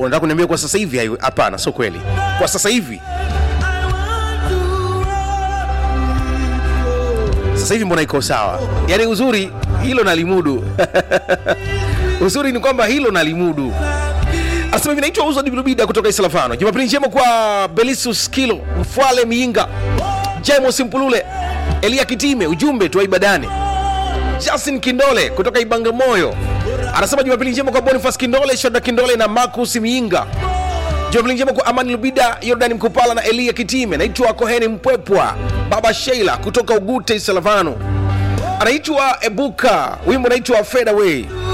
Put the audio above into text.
unataka kuniambia kwa sasa hivi hayo- hapana sio kweli kwa sasa hivi sasa hivi mbona iko sawa yaani uzuri hilo nalimudu uzuri ni kwamba hilo nalimudu anasema hivi naitwa uzo dibilubida kutoka isalafano jumapili njema kwa belisus kilo mfwale miinga jemos mpulule elia kitime ujumbe tuwa ibadani justin kindole kutoka ibangamoyo anasema jumapili njema kwa bonifas kindole shoda kindole na marcus miinga jumapili njema kwa amani lubida yordani mkupala na elia kitime naitwa koheni mpwepwa baba sheila kutoka ugute salavano anaitwa ebuka wimbo naitwa fedaway